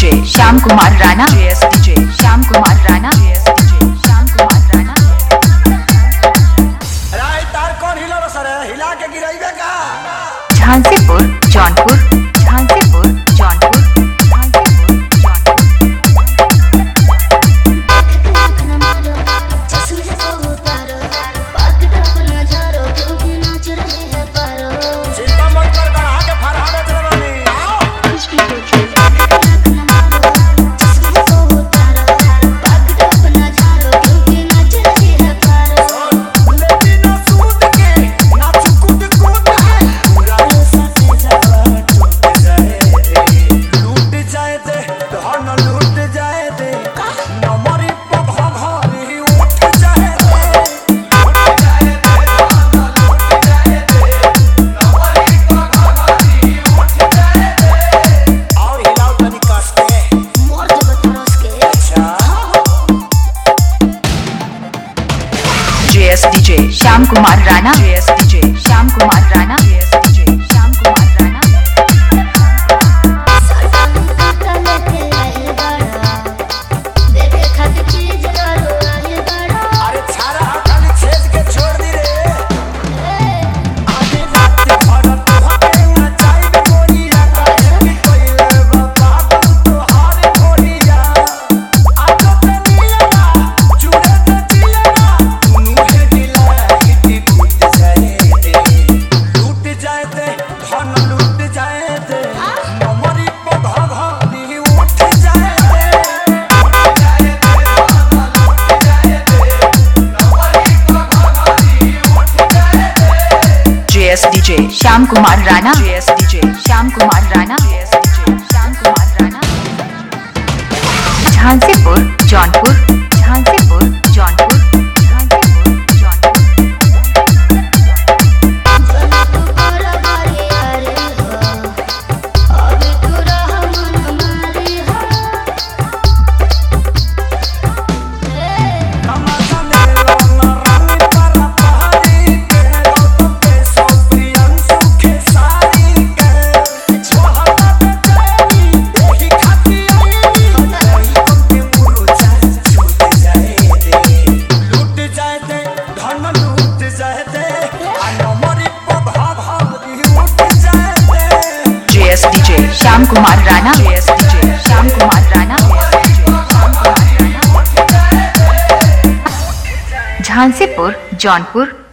DJ Shyam Kumar Rana JS DJ Shyam Kumar Rana JS DJ Shyam Kumar Rana राय तार कौन हिला रो सर हिला के गिराइबे का झांसीपुर जौनपुर झांसीपुर जौनपुर झांसीपुर जौनपुर चिंता मत कर गढ़ा के फरहावे चलबानी आओ लेकिन ना सूद के ना चुकुद कूद के पूरा साथे जावा टूट जाए रे लूट जाए दे धन लूट जाए दे नमरी पभा भारी उठ जाए दे उठ जाए दे धन लूट जाए दे नमरी पभा भारी उठ जाए दे और हिलाओ तनी कस के अच्छा JS DJ Shyam Kumar Rana JS DJ Shyam Kumar Rana JS DJ Shyam Kumar Rana अरे छारा खाली छेद के छोड़ दी रे आधी रात भर तोहके नचाइब गोरिया काहे कि कोइले बाबा तोहार गोरिया आज तनिया चूड़े न चिलना मुहे दिलाई की टूट जाए दे लूट जाए दे धन लूट जाए दे नमरी पधा भारी उठ जाए दे उठ जाए दे धन लूट जाए दे नमरी पधा भारी उठ जाए दे JS DJ Shyam Kumar Rana JS DJ Shyam Kumar Rana JS DJ Shyam Kumar Rana Jhansipur Jaunpur Jhansipur Jaunpur Jhansipur Jaunpur तमाशा मेला ना रंग पर पहाड़ी के गौतम के सोप्रियन सुखे सारी के छोहरा बेचैनी यही खाती आई नहीं तुमके मुरुचा छूट जाए दे लूट जाए दे धन लूट जाए दे आ नमरी पभा भारी उठ जाए दे JS DJ Shyam Kumar Rana JS DJ Shyam Kumar Rana Jhansipur Jaunpur